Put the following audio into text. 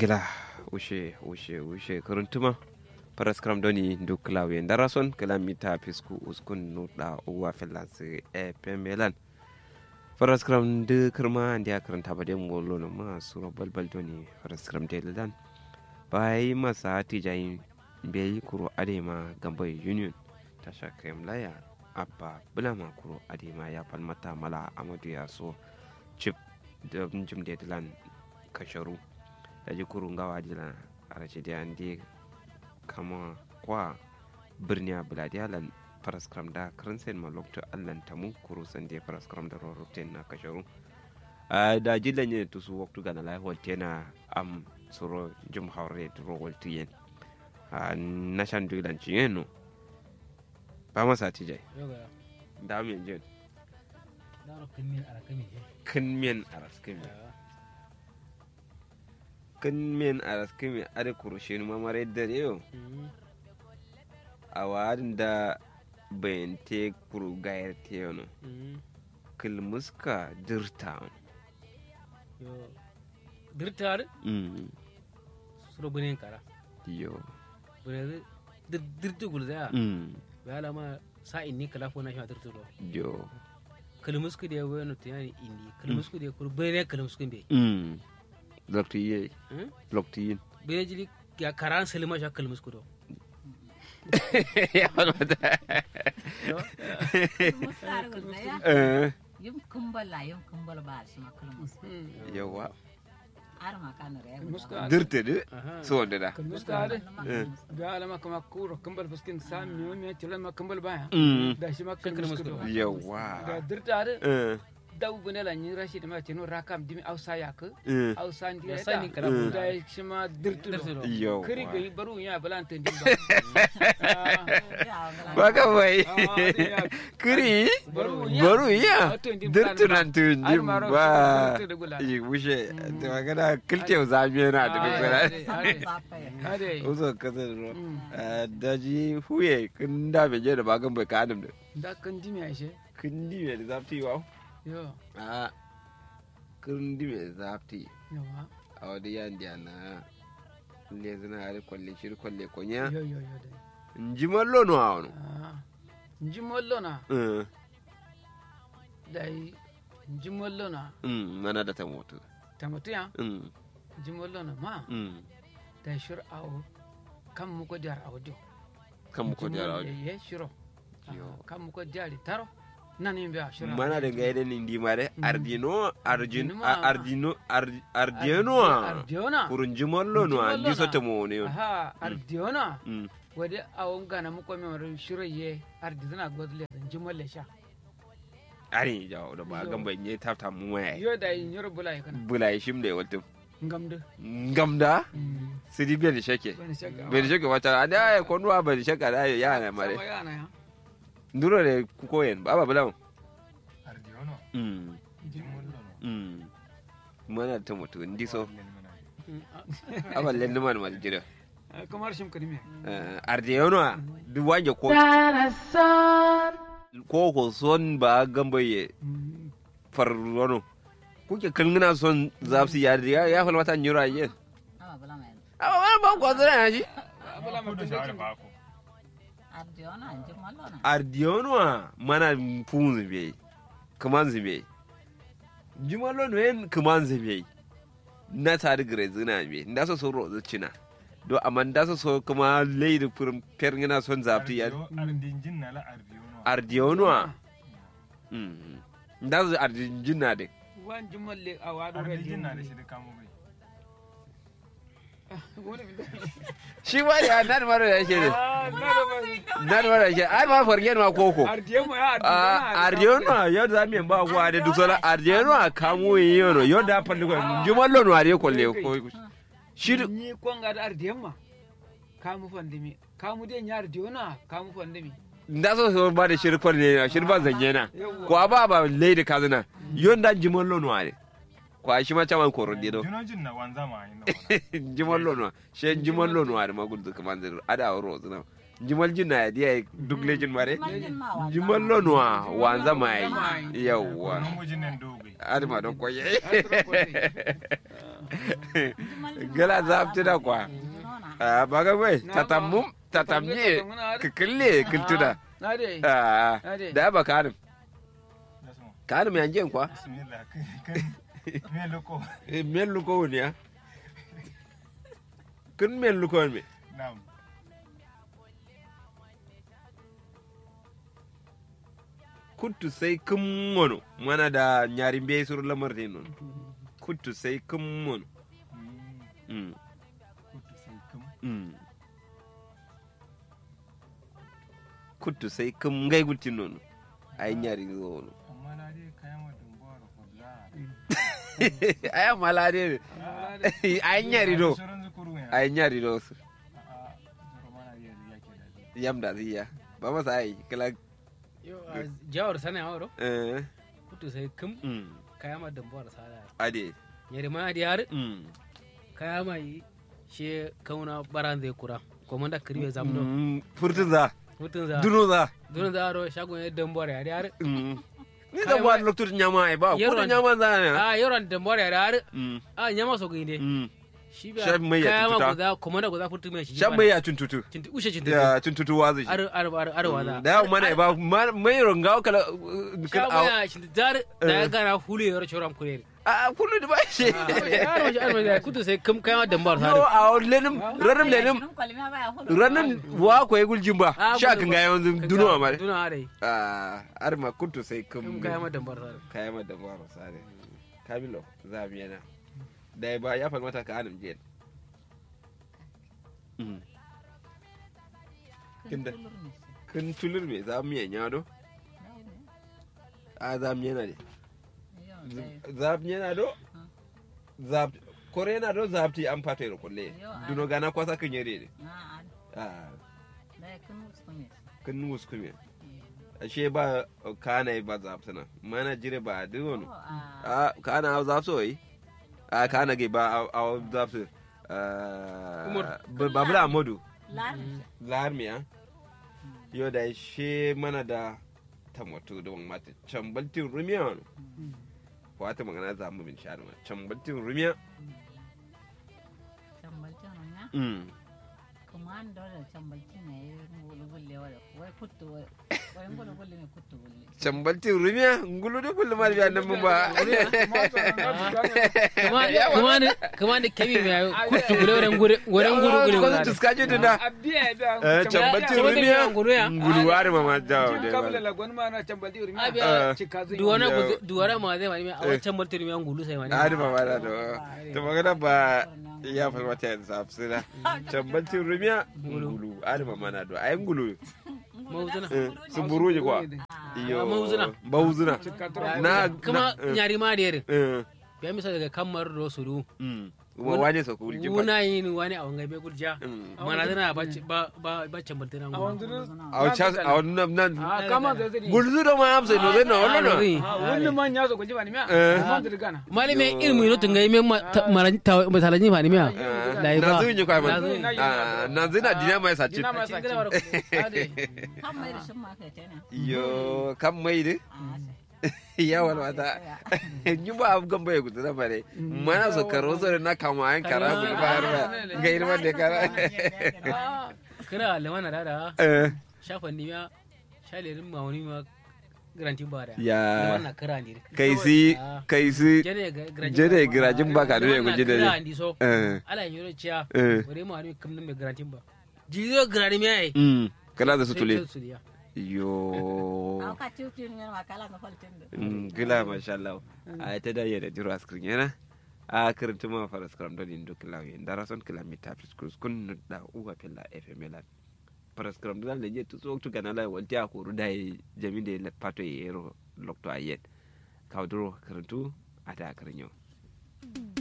gila ushe ushe ushe kuruntuma paraskram doni ndu klawe ndarason kala mita pisku uskun nuda uwa finlansi e pemelan paraskram de kirma ndiya karanta ba dem wolo no ma suro balbal doni paraskram de lan bai masa tijayin bai kuro adema gambai union tasha kayam laya abba bulama kuro adema ya falmata mala amadu ya so chip da jim de lan kasharu da ji kurun gawa jila a rashe da yande kama kwa birni a buladiyalan paraskram da karansen ma lokta allan tamu kuru san da paraskram da rorroten na kasharu da jilan yin tusu waktu gana lai holtena am suro jim haure da rowal tiyen na shan dulan ciyen no ba masa tijai da mu yanjin kin miyan araskimi kin men araskimi are kurushin mamare da yau a wadin da bayan te kuru gayar te yano kilmuska dirta dirtar suro bunen kara yo bunen dirtu gulza ya lama sa inni kala fo na sha dirtu do yo kalmusku da wani tiyani indi kalmusku da kur bunen kalmusku be lokti ye lokti yin bene jili ya karan salima sha kalmusku do ya wani wata yum kumbal la yum kumbal ba shi ma kulmus yawa ar ma kan re dirta de so wanda da muskade da alama kama kuro kambal fuskin sam mi mi tilo ma kambal baya da shi ma kan muskado da yawa dirtare Eh, daw bune la ni rashid ma tino rakam dimi ausa yak eh, ausa ndi Ya da sani kala Mm. da shi ma dirtudo Dirtudo. yawa kiri ga baru ya balanta ndi ba ka bai Ah, adi ya. kiri baru ya baru iya Ah, to ndi dirtunan tunjin Har ma ro- ba dirtudo gula. yi wuce da magana kiltew zamiya na da Ah, gugura ade, ade, ade. uzo kasar ro Mm. daji huye kun da me je da bagan bai ka adam da da kan dimi aishe kun di me da zafti wa yo a kun di me da zafti yawa a wadi yan da na le zina ari kwalle shir kwalle konya yo yo yo dai nji mallo no awon Ah, nji mollo na eh dai nji mollo na mm mana da ta mutu tamatu ya mm nji mollo na ma mm dai shur awo kam mu ko diar awo dio kan mu ko da rawa ye shuro Yo. Ah, kam mu ko diari taro nan yimbe a shuro mana da ga yadda indi mare Mm. ardino arjin Ardino a- ma. ardino ar- ardino ardiona kurun jimallo no Jimallo andi so na. ta mo ne aha ardiona mm wade awon gana mu ko mi wari shuro ye ardizana godle nji molle sha ari jawo da ba Yo. gan ban yi tafta mu waya yo dai nyoro bulai kana bulai shim da wata ngamde gamda Mm. sidi bai da shake bani shakka bai da shake wata a da ya konuwa bai da shake da ya na mare Sama yana ya nduro da ku koyen ba ba bulan Ardiono, mm Jimollo no. mm mana ta mutu ndi so Lemana. Mm, ah. aballe ni man mal jira Ah, kamar shim kadime arde yono duk wange ko ko ko son ba gambaye Mm. farrono kuke kalngina son zafsi ya ya ya falmata nyura yen ama bala men amma wannan ba ku azura ya ji abala Kudu mutum shawara da ba ku. ardiona nji mallo na ardiono mana fun zube kaman zube jumalo no yen kaman zube na tare gare zina be nda so so rozo cina do amma nda so so kuma leidi furin perngina son zafti ya Ardio- Ardinjin na la Ardiono. ardiono mm nda so ardinjina de wan jumalle a wado Ardinjin na da shi da kamo bai. shi ba ya nan maro ya shi ne nan maro ya shi ai ma fargen ma koko ardiyemu ya Ardiyono yau da mi ba kwa da duk sola Ardiyono a kamo yono yau da falli ko jumallo no are kolle ko shi du- ni konga da ardiyemma kamu fandimi kamu de nyar ardiyona kamu fandimi da so so ba da shirfar ne shirfar zanye na ko ba ba leidi kazana yon da jumallo no are ko shi ma chaman koro dido Junojin na wanza ma yin da wana. jumallo no she jumallo no are magul duk man zir ada ro zina jumal jinna ya dia duk lejin mare Jumaljin ma wanza jumallo no wanza mai mai. yawwa Namujin nan dogai. adama don koye gala zabti da kwa a baga bai Na tatamum ba. tatamye Tatamye, tatamye. kikille kiltuda na dai a Ade. da ba karim da su karim yanjen kwa bismillah kan me loko Eh, men luko woni ya kun men luko me nam kuttu sai kun mono mana da nyari be sur lamar ne non kuttu sai kun mono Mm, mm kutu sai kum mm kuttu sai kun ngai gutti non ay nyari zo no amma na dai kayan wa dumbawar fadla ay malade ay nyari do sauran zukuru ne ay nyari do su a zuru mana yi ya ke da zai yamda ziya ba masa ai kala Yo, a jawar sana ya waro eh kutu sai kum mm kaya ma dambuwar sada ade yari ma di har mm kaya mai she kauna baran zai kura komanda kirbe zamdo Mm, furtun za mutun za duno za dun za ro shagon ya dambuwar ya di har Mm. ni Kai da ba ma- lokacin nyama ai ba ko da Yaron- nyama za ne a yoran dambuwar ya di har Mm, a nyama so ginde mm. shi Shan mai ya kaya ma tututa. guda komanda guda furtu mai shi shan mai ya tuntutu cinti ushe cinti ya tuntutu wazi ar ar ar ar wala da yawan mana ba ma- mai ronga kala uh, kala shagon a ya cinti dar da ya gana hulu yoro choram kurere a kullu da ba shi yaro shi ar mai kutu sai kum kaya ma dambuwar no sada a lenim ranim lenim ranim wa ko yi guljin ba Ah, sha gudu kan ba. ga yawan Ka duno ga- ma duna are a ar ma kuntu sai kum kum kaya ma dambuwar sada kaya ma da ba sare kamilo za mu yana da ba ya falmata ka anim jiya Mm. Kinda. kun tulur me za mu yanya do a za mu yana de za mu yana do za kore yana do za ti an fata ro kulle Yo, a- duno gana kwasa kan yare de a kun nus kuma ashe ba kana ba za sana mana jire ba de wono a kana za so yi a kana ge ba a za su Umar. babula amadu larmiya yau da she mana da tamato da wani mata cambaltin rumiya wani wata magana za mu bin sha'ar ma cambaltin rumiya mm Kumando da cambalci ne ngulu gulle wala wai kuttu wai wai ngulu gulle ne kuttu gulle cambaltin rumiya ngulu da kullum ma biya nan mun ba kuma ne kuma ne kemi mai kutu gure wurin gure wurin gure gure ko gure tuska ji tunda abiya da eh cambaltin Cambaltin rumiya ngulu ya? ngulu wari ma ma dawo Cin da kabla ba lagon ma na cambalti urmi Abiya, cika zai duwana Yo. guze duwana ma zai wani a wancan martiri mai ngulu sai wani ari ba ma da to to magana ba ya falmata yanzu safsina cambaltin rumiya ngulu ari ma ma na do ai ngulu mauzuna eh, su buruji kwa iyo Mauzuna. mauzuna na kuma na- eh, nyari ma da yare eh, ya misa daga kamar do suru mm. kuma wane sa ku ulji ba wuna yin wani a wangai bai gurja Mm. mana zana ba ba ba ba can martiri a wanzu a wacce a wani nan nan a kama zai zai gulzu da ma amsa no zai na wani na wani man ya zo kunji ba ni miya Eh. man zai gana mali me ilmu no tungai me maran ta talaji fa ni miya Dai na ba. zuwa yi kwa Na man zuwa yi. Ah, na zina dina mai sace Dina mai sace. Ade. kan mai da shin ma kai tana iyo kan mai de ya wani wata yi ba abu gan bai gudu na bare mana su karo su na kama yan kara mu ba har ba ga irman da kara kira lemana da da Eh, shafa ni miya shalerin ma wani ma garanti ba da ya lemana kira ni kai si kai si jere garanti jere girajin ba ka nuna guji da kira ne ndi so Eh, ala yoro ciya eh, wani ma wani kam nan garanti ba jiyo garanti me ai mm, kala da su tule su diya yo an ka tiutin ne ma kala na faltin da Mm, gila masha Allah a ta da yada jiro askrin yana a karanta ma fara skram don indo kila yin dara son kila mi tafi skus kun da uwa pella fm lan fara skram don le je tu so tu kana la wanti a koru dai jami de le pato yero lokto ayet kawdro karantu ata karanyo